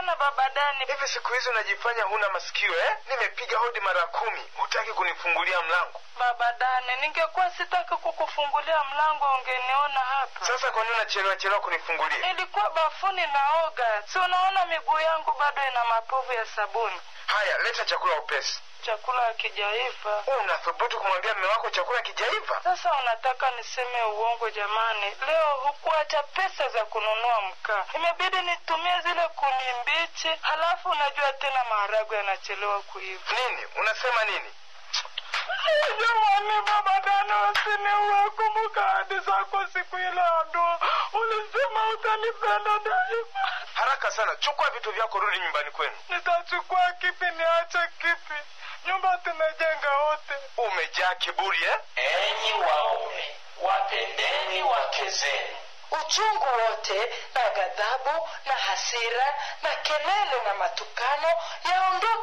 sana baba Dani. hivi siku hizi unajifanya huna masikio eh? nimepiga hodi mara kumi hutaki kunifungulia mlango Baba Dani, ningekuwa sitaki kukufungulia mlango ungeniona hapa. sasa kwa nini unachelewa chelewa kunifungulia Nilikuwa bafuni naoga, si unaona miguu yangu bado ina mapovu ya sabuni. haya leta chakula upesi Chakula hakijaiva. unathubutu kumwambia mme wako chakula kijaiva Sasa unataka niseme uongo? Jamani, leo hukuacha pesa za kununua mkaa, imebidi nitumie zile kuni mbichi. Halafu unajua tena maharagwe yanachelewa kuiva. nini unasema nini Jamani, baba Dani, usiniue. Kumbuka ahadi zako siku ile ya ndoa, ulisema utanipenda daima. haraka sana chukua vitu vyako rudi nyumbani kwenu Nitachukua kipi? Niache kipi? Nyumba tumejenga wote. umejaa kiburi eh? Enyi waume, wapendeni wake zenu. uchungu wote na ghadhabu na hasira na kelele na matukano yaondoke